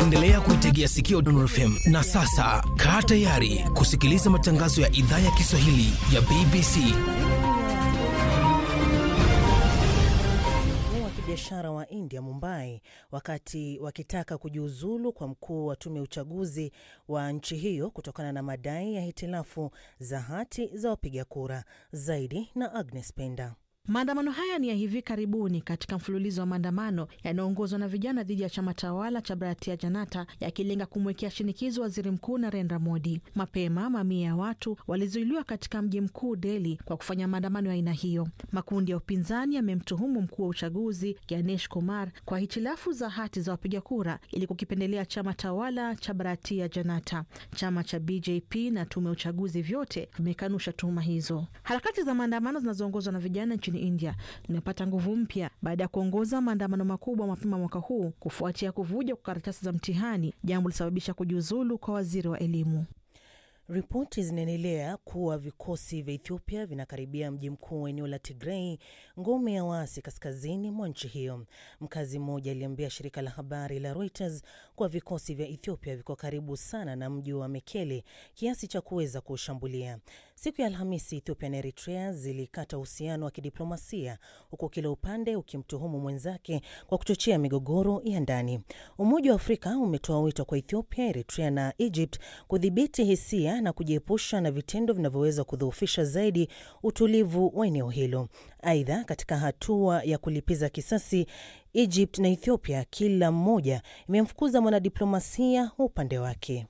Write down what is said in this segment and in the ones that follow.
Unaendelea kuitegea sikio Dondon FM na sasa kaa tayari kusikiliza matangazo ya idhaa ya Kiswahili ya BBC. wa kibiashara wa India Mumbai wakati wakitaka kujiuzulu kwa mkuu wa tume ya uchaguzi wa nchi hiyo kutokana na madai ya hitilafu za hati za wapiga kura. Zaidi na Agnes Penda. Maandamano haya ni ya hivi karibuni katika mfululizo wa maandamano yanayoongozwa na vijana dhidi ya chama tawala cha Bharatiya Janata yakilenga kumwekea shinikizo waziri mkuu Narendra Modi. Mapema mamia ya watu walizuiliwa katika mji mkuu Delhi kwa kufanya maandamano ya aina hiyo. Makundi ya upinzani yamemtuhumu mkuu wa uchaguzi Ganesh Kumar kwa hitilafu za hati za wapiga kura ili kukipendelea chama tawala cha Bharatiya Janata. Chama cha BJP na tume ya uchaguzi vyote vimekanusha tuhuma hizo. Harakati za maandamano zinazoongozwa na vijana nchini India zinapata nguvu mpya baada ya kuongoza maandamano makubwa mapema mwaka huu kufuatia kuvuja kwa karatasi za mtihani, jambo lilisababisha kujiuzulu kwa waziri wa elimu. Ripoti zinaendelea kuwa vikosi vya Ethiopia vinakaribia mji mkuu wa eneo la Tigrei, ngome ya waasi kaskazini mwa nchi hiyo. Mkazi mmoja aliambia shirika la habari la Reuters kuwa vikosi vya Ethiopia viko karibu sana na mji wa Mekele kiasi cha kuweza kuushambulia. Siku ya Alhamisi, Ethiopia na Eritrea zilikata uhusiano wa kidiplomasia huku kila upande ukimtuhumu mwenzake kwa kuchochea migogoro ya ndani. Umoja wa Afrika umetoa wito kwa Ethiopia, Eritrea na Egypt kudhibiti hisia na kujiepusha na vitendo vinavyoweza kudhoofisha zaidi utulivu wa eneo hilo. Aidha, katika hatua ya kulipiza kisasi, Egypt na Ethiopia kila mmoja imemfukuza mwanadiplomasia upande wake.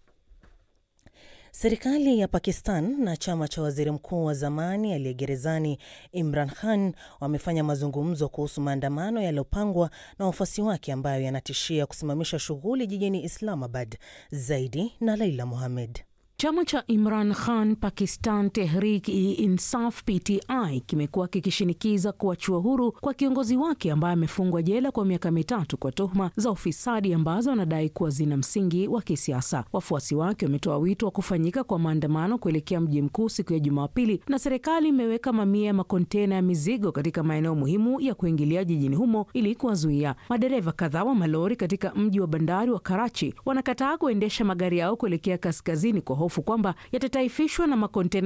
Serikali ya Pakistan na chama cha waziri mkuu wa zamani aliye gerezani Imran Khan wamefanya mazungumzo kuhusu maandamano yaliyopangwa na wafuasi wake ambayo yanatishia kusimamisha shughuli jijini Islamabad. Zaidi na Laila Mohamed. Chama cha Imran Khan Pakistan Tehreek-e-Insaf PTI kimekuwa kikishinikiza kuachiwa huru kwa kiongozi wake ambaye amefungwa jela kwa miaka mitatu kwa tuhuma za ufisadi ambazo wanadai kuwa zina msingi wa kisiasa. Wafuasi wake wametoa wito wa kufanyika kwa maandamano kuelekea mji mkuu siku ya Jumapili, na serikali imeweka mamia ya makontena ya mizigo katika maeneo muhimu ya kuingilia jijini humo ili kuwazuia. Madereva kadhaa wa malori katika mji wa bandari wa Karachi wanakataa kuendesha magari yao kuelekea kaskazini kwa hofu kwamba yatataifishwa na makontena